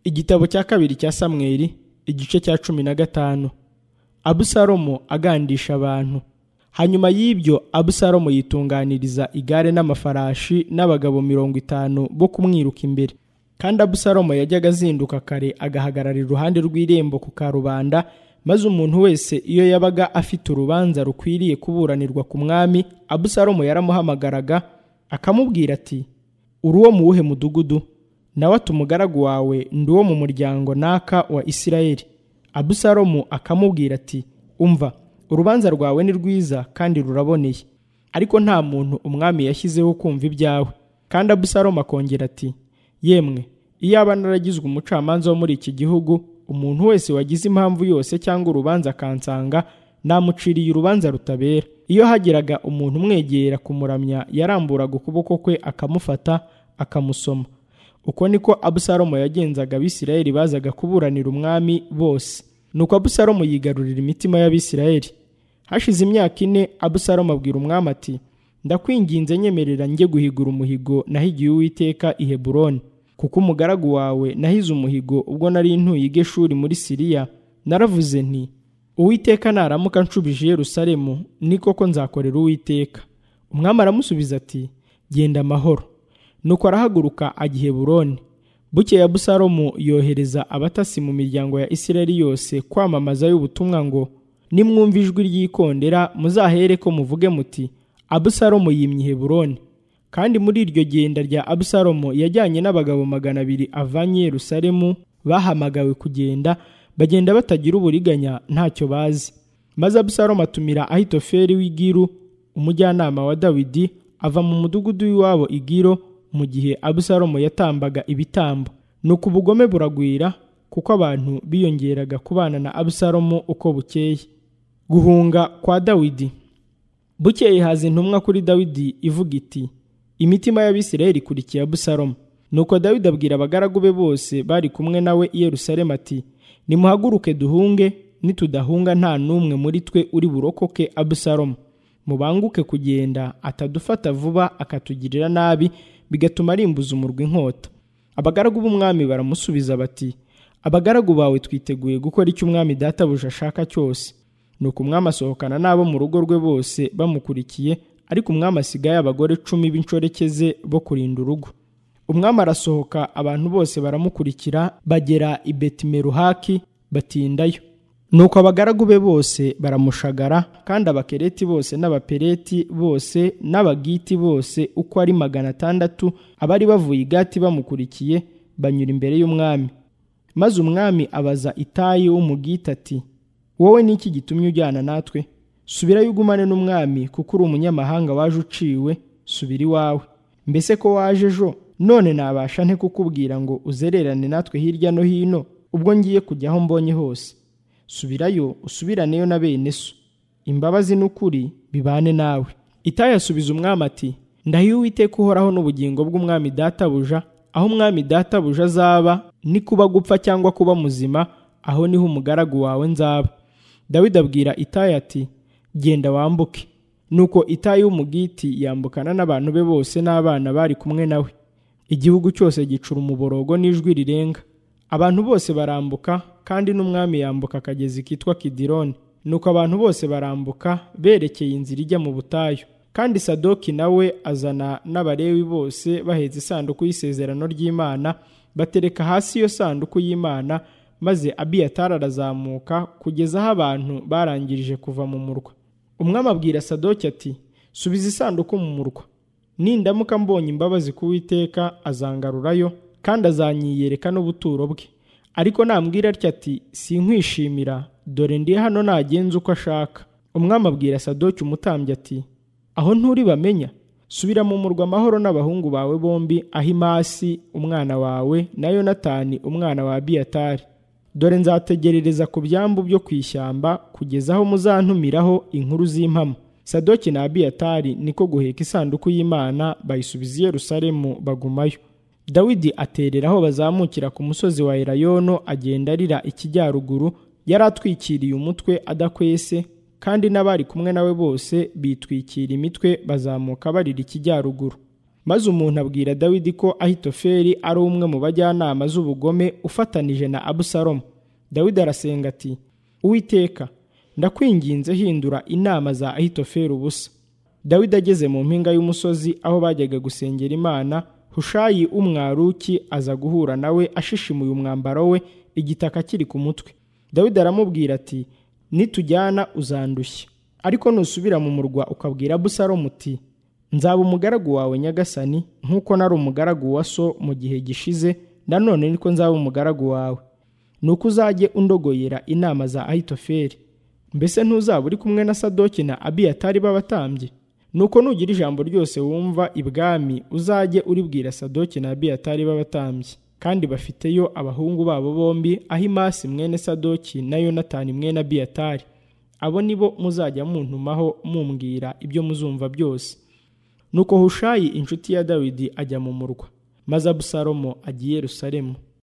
igitabo cya kabiri cya samweli igice cya cumi na gatanu abusalomo agandisha abantu hanyuma y'ibyo abusalomo yitunganiriza igare n'amafarashi n'abagabo mirongo itanu bo kumwiruka imbere kandi abusalomo yajyaga azinduka kare agahagarara iruhande rw'irembo ku karubanda maze umuntu wese iyo yabaga afite urubanza rukwiriye kuburanirwa ku mwami abusalomo yaramuhamagaraga akamubwira ati uri uwo mu wuhe mudugudu nawe ati umugaragu wawe ndi uwo mu muryango naka wa isirayeli abusalomu akamubwira ati umva urubanza rwawe ni rwiza kandi ruraboneye ariko nta muntu umwami yashyizeho kumva ibyawe kandi abusalomu akongera ati yemwe iyaba naragizwe umucamanza wo muri iki gihugu umuntu wese wagize impamvu yose cyangwa urubanza akansanga namuciriye urubanza rutabera iyo hagiraga umuntu umwegera kumuramya yaramburaga ukuboko kwe akamufata akamusoma uko niko abusalomo yagenzaga abisirayeli bazaga kuburanira umwami bose nuko abusalomo yigarurira imitima y'abisirayeli hashize imyaka ine abusalomo abwira umwami ati ndakwinginze nyemerera njye guhigura umuhigo nahigiye uwiteka i heburoni kuko umugaragu wawe nahize umuhigo ubwo nari ntuye i geshuri muri siriya naravuze nti uwiteka naramuka nshubije i yerusalemu ni koko nzakorera uwiteka umwami aramusubiza ati genda amahoro nuko arahaguruka ajya i heburoni bukeye abusalomu yohereza abatasi mu miryango ya isirayeli yose kwamamazayo ubutumwa ngo nimwumva ijwi ry'ikondera muzahere ko muvuge muti abusalomu yimye i heburoni kandi muri iryo genda rya abusalomo yajyanye n'abagabo magana abiri avanye yerusalemu bahamagawe kugenda bagenda batagira uburiganya ntacyo bazi maze abusalomo atumira ahitoferi w'igiru umujyanama wa dawidi ava mu mudugudu w'iwabo igiro mu gihe abusalomo yatambaga ibitambo nuko ubugome buragwira kuko abantu biyongeraga kubana na abusalomo uko bukeye guhunga kwa dawidi bukeye haza intumwa kuri dawidi ivuga iti imitima y'abisirayeli ikurikiye abusalomo nuko dawidi abwira abagaragu be bose bari kumwe nawe i yerusalemu ati nimuhaguruke duhunge nitudahunga nta n'umwe muri twe uri burokoke abusalomo mubanguke kugenda atadufata vuba akatugirira nabi bigatuma arimbuza umurwi inkota abagaragu b'umwami baramusubiza bati abagaragu bawe twiteguye gukora icyo umwami databuja ashaka cyose nuko umwami asohokana n'abo mu rugo rwe bose bamukurikiye ariko umwami asigaye abagore cumi b'inshoreke ze bo kurinda urugo umwami arasohoka abantu bose baramukurikira bagera i betimeruhaki batindayo nuko abagaragu be bose baramushagara kandi abakereti bose n'abapereti bose n'abagiti bose uko ari magana atandatu abari bavuye igati bamukurikiye banyura imbere y'umwami maze umwami abaza itayi w'umugita ati wowe ni iki gitumye ujyana natwe subirayo ugumane n'umwami kuko uri umunyamahanga waje uciwe subira iwawe mbese ko waje ejo none nabasha nte kukubwira ngo uzererane natwe hirya no hino ubwo ngiye kujya aho mbonye hose subirayo usubiraneyo na bene so imbabazi n'ukuri bibane nawe itayi asubiza umwami ati ndahiye uwiteka uhoraho n'ubugingo bw'umwami databuja aho umwami databuja azaba ni kuba gupfa cyangwa kuba muzima aho niho umugaragu wawe nzaba dawidi abwira itayi ati genda wambuke nuko itayi w'umugiti yambukana n'abantu be bose n'abana bari kumwe nawe igihugu cyose gicura umuborogo n'ijwi rirenga abantu bose barambuka kandi n'umwami yambuka akagezi kitwa kidironi nuko abantu bose barambuka berekeye inzira ijya mu butayu kandi sadoki nawe azana n'abarewi bose bahetse isanduku y'isezerano ry'imana batereka hasi iyo sanduku y'imana maze abiyatari arazamuka kugeza aho abantu barangirije kuva mu murwa umwami abwira sadoki ati subiza isanduku mu murwa nindamuka mbonye imbabazi ku witeka azangarurayo kandi azanyiyereka n'ubuturo bwe ariko nambwira atya ati sinkwishimira dore ndi hano nagenza uko ashaka umwami abwira sadoki umutambyi ati aho nturi bamenya subira mu murwa amahoro n'abahungu bawe bombi ahimasi umwana wawe na yonatani umwana wa abiyatari dore nzategerereza ku byambu byo ku ishyamba kugeza aho muzantumiraho inkuru z'impamo sadoki na abiyatari niko guheka isanduku y'imana bayisubiza i yerusalemu bagumayo dawidi aterera aho bazamukira ku musozi wa elayono agenda arira ikijyaruguru yari atwikiriye umutwe adakwese kandi n'abari kumwe nawe bose bitwikira imitwe bazamuka barira ikijyaruguru maze umuntu abwira dawidi ko ahitofeli ari umwe mu bajyanama z'ubugome ufatanije na abusalomu dawidi arasenga ati uwiteka ndakwinginze hindura inama za ahitofeli ubusa dawidi ageze mu mpinga y'umusozi aho bajyaga gusengera imana hushayi umwaruki aza guhura nawe ashishimuye umwambaro we igitaka kiri ku mutwe dawidi aramubwira ati nitujyana uzandushye ariko nusubira mu murwa ukabwira abusalomu uti nzaba umugaragu wawe nyagasani nk'uko nari umugaragu wa so mu gihe gishize nanone niko nzaba umugaragu wawe ni uko uzajye undogoyera inama za ahitofeli mbese ntuzaba uri kumwe na sadoki na abiyatari b'abatambyi ni uko nugira ijambo ryose wumva ibwami uzajye uribwira sadoki na abiyatari b'abatambyi kandi bafiteyo abahungu babo bombi ahimasi mwene sadoki na yonatani mwene abiyatari abo nibo muzajya muntumaho mumbwira ibyo muzumva byose nuko hushayi inshuti ya dawidi ajya mu murwa maze abusalomo agiye yerusalemu